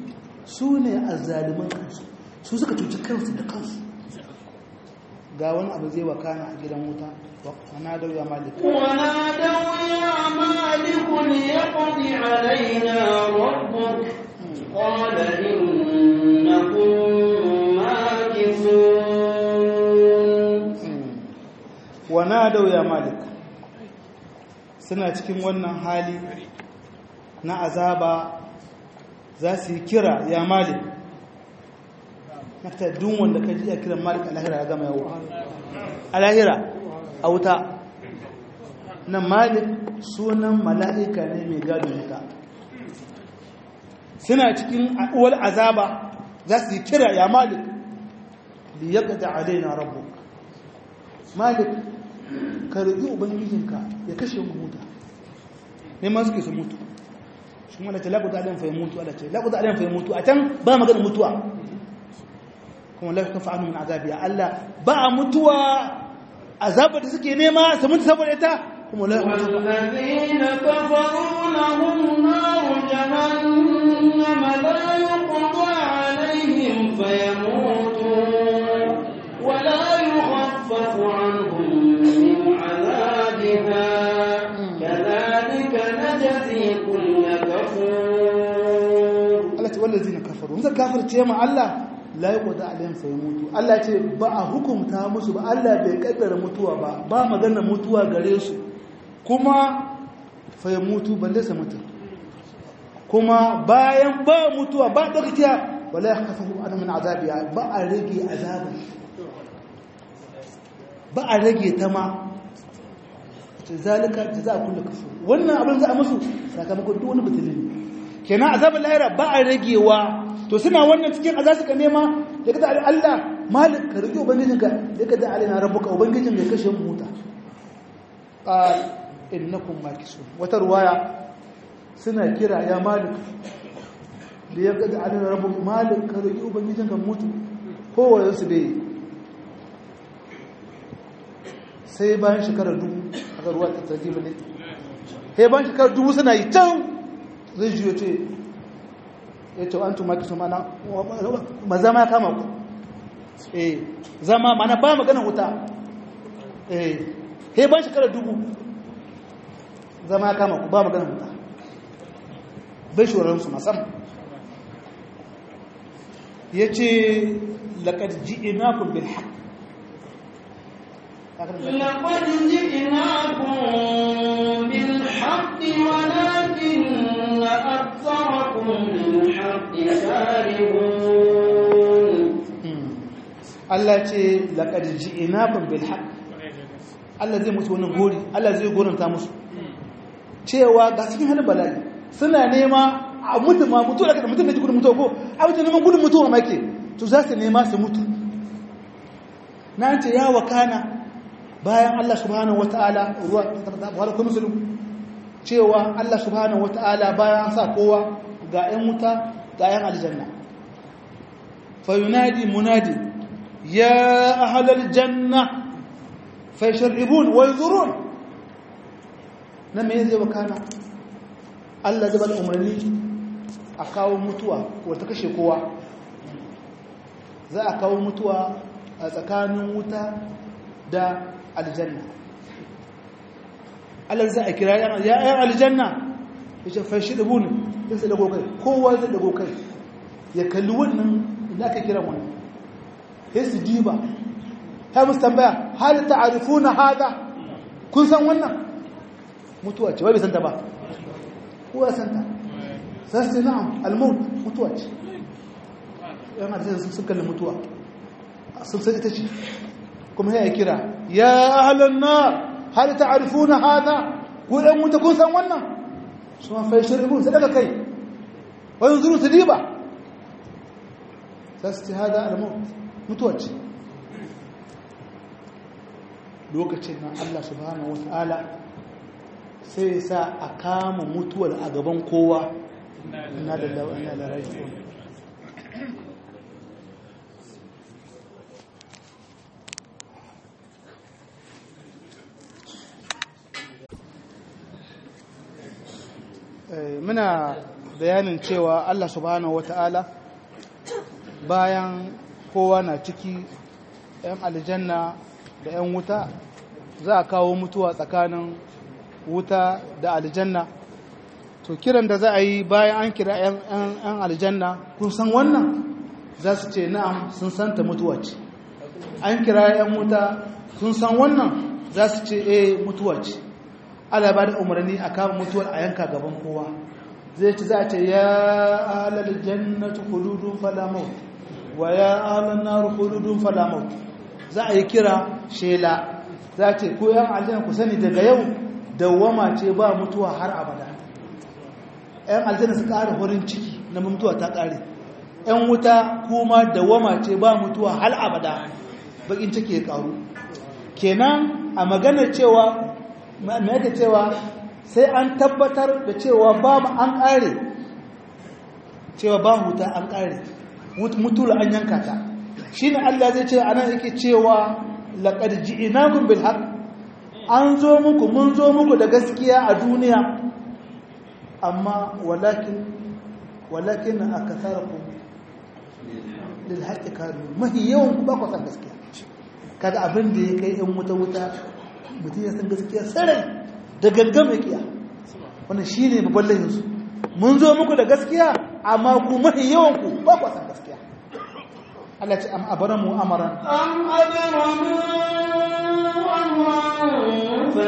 su ne azzaliman kansu su suka cuci kansu da kansu ga wani abu zai wakana a gidan wuta wana da ya malik ونادوا يا مالك ليقض علينا ربك قال إنكم ماكثون wana da ya malik suna cikin wannan hali na azaba za su yi kira ya malik nafta dun wanda ka ji ya kiran malik alahira ya gama yawo alahira a wuta nan malik sunan mala'ika ne mai gado wuta suna cikin uwar azaba za su yi kira ya malik da ya gada alaina rabu malik ka roƙi ubangijinka ya kashe mu muta ne ma suke su mutu shi wanda ce laguda alayyan fa mutu ala ce laguda alayyan fa mutu a can ba magana mutuwa kuma la kafa anu min azabi ya Allah ba a mutuwa azabar da suke nema su mutu saboda ita kuma la والذين كفروا لهم نار جهنم لا يقضى عليهم فيموتوا ولا يخفف عنهم من عذابها كذلك نجزي كل كفور Allah ce wallazina kafaru mun kafirce ma Allah la yuqda alayhim fa yamutu Allah ce ba a hukunta musu ba Allah bai kaddara mutuwa ba ba magana mutuwa gare su kuma fa yamutu balle sa mutu kuma bayan ba mutuwa ba dakiya wala yakhafu an min azabiya ba a rage azaba ba a rage ta ma zalika jaza kullu kafur wannan abin za a musu sakamakon duk wani butulin kenan azabin lahira ba a ragewa to suna wannan cikin azab suka nema ya kada Allah malik ka rike ubangijinka ya kada alaina rabbuka ubangijin ya kashe mu huta qal innakum makisun wata ruwaya suna kira ya malik da ya kada alaina rabbuka malik ka rike ubangijinka mutu kowa su bai sai bayan shekarar dubu aka ruwa ta tarjiba ne sai bayan shekarar dubu suna yi can zai jiyo ce ya ce an tumaki su mana ba zama ya kama ku eh zama mana ba magana wuta eh he ban shekarar dubu zama ya kama ku ba magana wuta bai shorarsu masam ya ce laƙar ji'inakun bil haƙ لقد جئناكم بالحق ولكن أكثركم للحق كارهون Allah ce laƙar ji'inakun bil haƙ Allah zai musu wani gori Allah zai goranta musu cewa ga cikin hannun bala'i suna nema a mutu ma mutu daga mutum da ji gudun mutuwa ko a mutu neman gudun mutuwa ma ke to za su nema su mutu na ce ya wakana bayan Allah subhanahu wata'ala ruwa har kuma musulun cewa Allah subhanahu wata'ala bayan an sa kowa ga 'yan wuta ga 'yan aljanna fa yunadi munadi ya ahlal janna fa yashribun wa yuzurun na me zai wakana Allah zai bada umarni a kawo mutuwa wata kashe kowa za a kawo mutuwa a tsakanin wuta da aljanna Allah za a kira ya yan aljanna ya ce fashi da buni ya sai dago kai kowa zai dago kai ya kalli wannan da aka kira wannan ya su diba ta musu tambaya hal ta'arifuna hada kun san wannan mutuwa ce wai bai santa ba kowa santa sai sai na'am al-maut mutuwa ce yan aljanna sun kalli mutuwa sun san ita ce kuma ya kira ya ahlan nar hal ta'rifuna hadha ku dan wuta kun san wannan su ma fa shiribun sai daga kai wa yanzuru tadiba sasti hada al-maut mutuwa ce lokacin nan Allah subhanahu wataala sai sa a kama mutuwar a gaban kowa inna lillahi wa inna ilaihi raji'un muna bayanin cewa Allah subhanahu wata'ala bayan kowa na ciki 'yan aljanna da 'yan wuta za a kawo mutuwa tsakanin wuta da aljanna to kiran da za a yi bayan an kira 'yan aljanna kun san wannan za su ce na'am sun santa mutuwa ce an kira 'yan wuta sun san wannan za su ce eh mutuwa ce ala ba da umarni a kama mutuwar a yanka gaban kowa zai ci za a ce ya alal jannatu khuludun fala maut wa ya alan nar khuludun fala maut za a yi kira shela za ce ko yan aljanna ku sani daga yau dawwama ce ba mutuwa har abada yan aljanna su ƙara horin ciki na mutuwa ta ƙare yan wuta kuma dawwama ce ba mutuwa har abada bakin ciki ya ƙaru kenan a maganar cewa mai yake cewa sai an tabbatar da cewa ba mu an ƙare cewa ba huta an ƙare mutuwa an yanka ta shi ne Allah zai ce ana yake cewa laƙar ji'inakun bil haq an zo muku mun zo muku da gaskiya a duniya amma walakin walakin a kasarku lil haƙi karu mahi yawan ku ba ku san gaskiya kaga abin da ya kai yan wuta wuta mutum ya san gaskiya sarai da gangan mai kiya wannan shine babban layinsu mun zo muku da gaskiya amma ku mahi yawan ku ba ku san gaskiya Allah ce am abaramu amaran am abaramu amran fa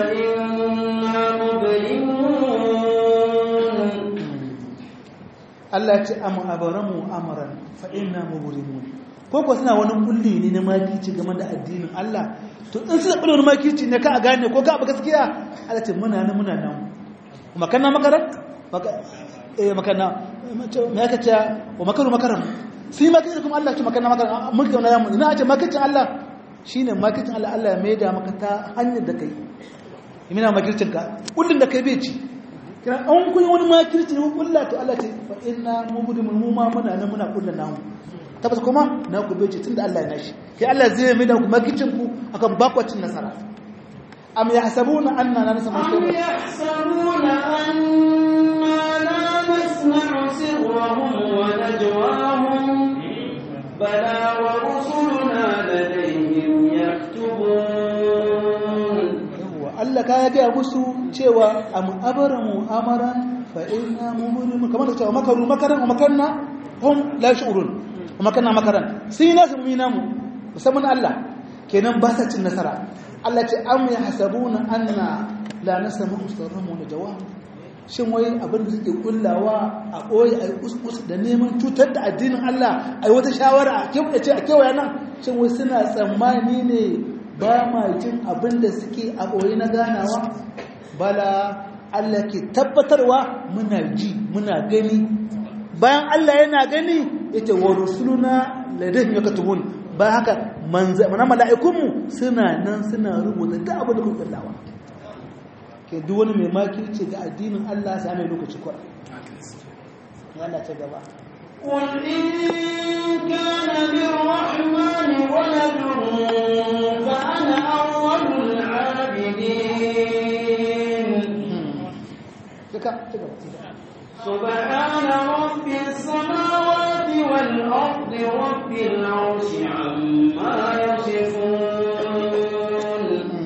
inna mubrimun Allah ce am abaramu amaran fa inna mubrimun ko ko suna wani kulli ne na makici game da addinin Allah to in suna kulli makici ne ka a gane ko ka abu gaskiya Allah ce muna nan muna nan makanna makaran maka eh makanna me aka ce wa makaru makaran sai makicin kuma Allah ce makanna makaran mulki wannan yamu ina ce makicin Allah shine makicin Allah Allah ya maida maka ta hanyar da kai imina makircin ka kullun da kai bai ci kira an kun wani makirci ne kullu to Allah ce fa inna mubdimun mu ma muna nan muna kullun namu tabbas kuma na ku bai ce tunda Allah ya nashi kai Allah zai maida ku makircin ku akan bakwacin nasara am yahsabuna anna la nasma'u am yahsabuna anna la nasma'u sirrahum wa najwahum bala wa rusuluna ladayhim yaktubun Allah ka ya gaya musu cewa am abaramu amaran fa inna mumrimun kamar da cewa makaru makaran wa makanna hum la shu'urun wa makanna makaran sai nasu mu namu musamman Allah kenan ba sa cin nasara Allah ce am yahsabuna anna la nasma'u sirrahum wa jawab shin wai abin da suke kullawa a koyi a kuskus da neman cutar da addinin Allah ai wata shawara a kewaye a kewaya nan shin wai suna tsammani ne ba ma jin abin da suke a ɓoye na ganawa bala Allah ke tabbatarwa muna ji muna gani bayan Allah yana gani ita wa rusuluna ladayhim yakatubun ba haka mana mala'ikunmu suna nan suna rubuta duk abin da kuka kullawa ke duk wani mai makirci ga addinin Allah sai mai lokaci kwara Allah ta gaba قل إن كان للرحمن ولد فأنا أول العابدين سبحان رب السماوات والأرض رب العرش عما يصفون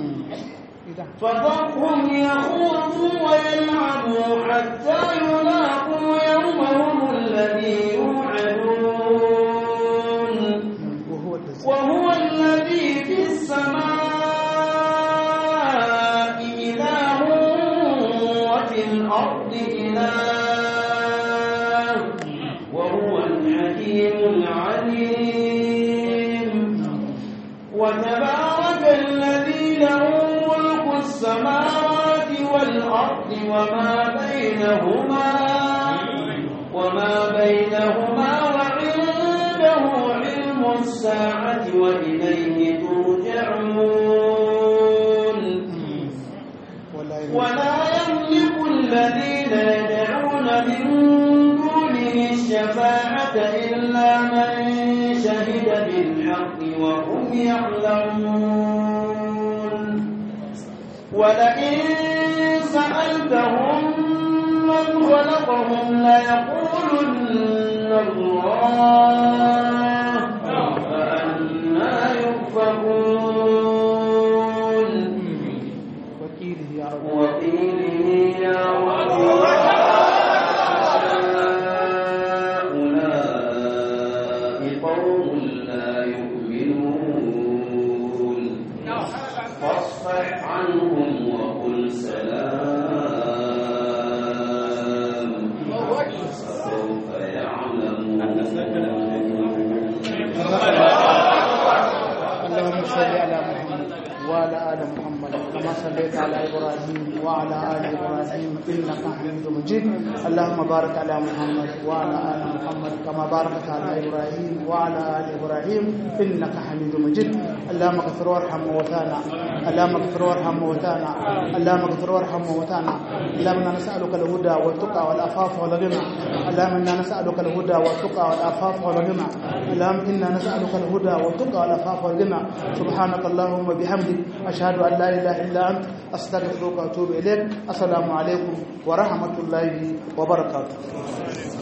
فذرهم يخوضوا ويلعبوا حتى يلاقوا يومهم الذي يوعدون وهو الذي في السماء إله وفي الأرض إله وهو الحكيم العليم وتبارك الذي له ملك السماوات والأرض وما بينهما وما بينهما وعنده علم الساعة وإليه ترجعون ولا يملك الذين يدعون من دونه الشفاعة إلا من شهد بالحق وهم يعلمون ولئن سألتهم من خلقهم ليقولن الله barik ala Muhammad wa ala ali Muhammad kama sallaita ala Ibrahim wa ala ali Ibrahim innaka Hamidum Majid Allahumma barik ala Muhammad wa ala ali Muhammad kama barakta ala Ibrahim wa ala ali Ibrahim innaka Hamidum Majid Allahumma ighfir warham موتانا اللهم اغفر وارحم موتانا اللهم اغفر وارحم موتانا اللهم انا نسالك الهدى والتقى والعفاف والغنى اللهم انا نسالك الهدى والتقى والعفاف والغنى اللهم انا نسالك الهدى والتقى والعفاف والغنى سبحانك اللهم وبحمدك اشهد ان لا اله الا انت استغفرك واتوب اليك السلام عليكم ورحمه الله وبركاته